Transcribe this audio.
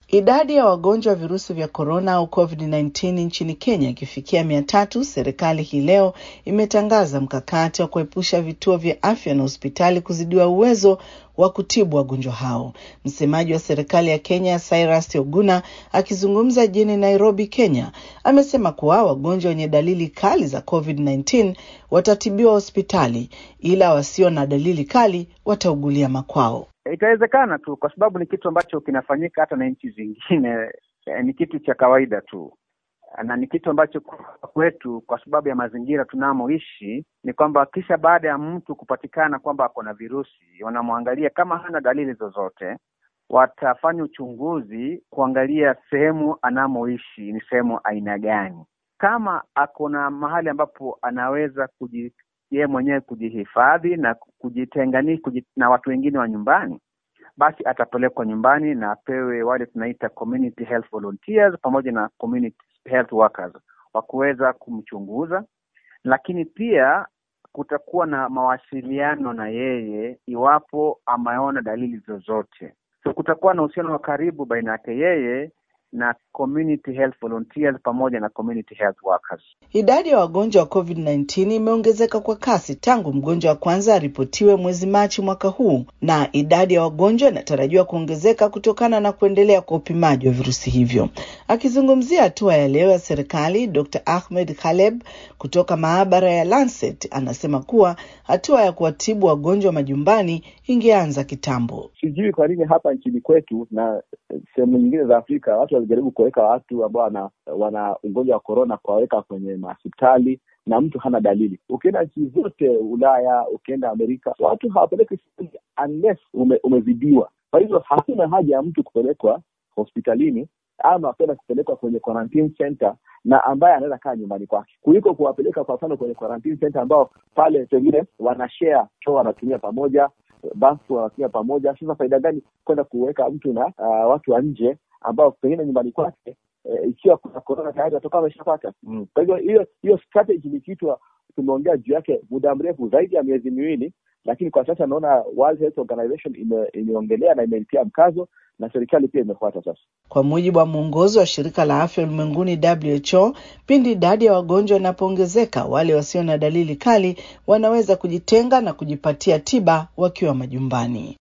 Idadi ya wagonjwa wa virusi vya korona au COVID-19 nchini Kenya ikifikia mia tatu, serikali hii leo imetangaza mkakati wa kuepusha vituo vya afya na hospitali kuzidiwa uwezo wa kutibu wagonjwa hao. Msemaji wa serikali ya Kenya Cyrus Oguna akizungumza jijini Nairobi, Kenya, amesema kuwa wagonjwa wenye dalili kali za COVID-19 watatibiwa hospitali, ila wasio na dalili kali wataugulia makwao. Itawezekana tu kwa sababu ni kitu ambacho kinafanyika hata na nchi zingine. Ni kitu cha kawaida tu na ni kitu ambacho kwetu, kwa sababu ya mazingira tunamoishi, ni kwamba kisha baada ya mtu kupatikana kwamba ako na virusi, wanamwangalia kama hana dalili zozote, watafanya uchunguzi kuangalia sehemu anamoishi ni sehemu aina gani. Kama ako na mahali ambapo anaweza kuji yeye mwenyewe kujihifadhi na kujitenganisha kuji, na watu wengine wa nyumbani, basi atapelekwa nyumbani na apewe wale tunaita community health volunteers pamoja na community health workers wa kuweza kumchunguza, lakini pia kutakuwa na mawasiliano na yeye iwapo ameona dalili zozote. So kutakuwa na uhusiano wa karibu baina yake yeye na community health volunteers pamoja na community health workers. Idadi ya wagonjwa wa COVID-19 imeongezeka kwa kasi tangu mgonjwa wa kwanza aripotiwe mwezi Machi mwaka huu, na idadi ya wagonjwa inatarajiwa kuongezeka kutokana na kuendelea kwa upimaji wa virusi hivyo. Akizungumzia hatua ya leo ya serikali, Dr. Ahmed Khaleb kutoka maabara ya Lancet anasema kuwa hatua ya kuwatibu wagonjwa majumbani ingeanza kitambo. Sijui kwa nini hapa nchini kwetu na sehemu nyingine za Afrika watu walijaribu kuweka watu ambao wana, wana ugonjwa wa korona kuwaweka kwenye mahospitali na mtu hana dalili. Ukienda nchi zote Ulaya, ukienda Amerika, watu hawapeleki unless ume, umezidiwa. Kwa hivyo hakuna haja ya mtu kupelekwa hospitalini ama kwenda kupelekwa kwenye quarantine center na ambaye anaweza kaa nyumbani kwake kuliko kuwapeleka kwa mfano kwenye quarantine center ambao pale pengine wanashare choo wanatumia pamoja, bafu wanatumia pamoja. Sasa faida gani kwenda kuweka mtu na uh, watu wa nje ambao pengine nyumbani kwake e, ikiwa kuna korona tayari watoka wameshapata. Mm. Kwa hivyo hiyo hiyo strategy ni kitu tumeongea juu yake muda mrefu zaidi ya miezi miwili, lakini kwa sasa naona World Health Organization ime, imeongelea na imeitia mkazo na serikali pia imefuata sasa. Kwa mujibu wa mwongozo wa shirika la afya ulimwenguni WHO, pindi idadi ya wagonjwa inapoongezeka, wale wasio na dalili kali wanaweza kujitenga na kujipatia tiba wakiwa majumbani.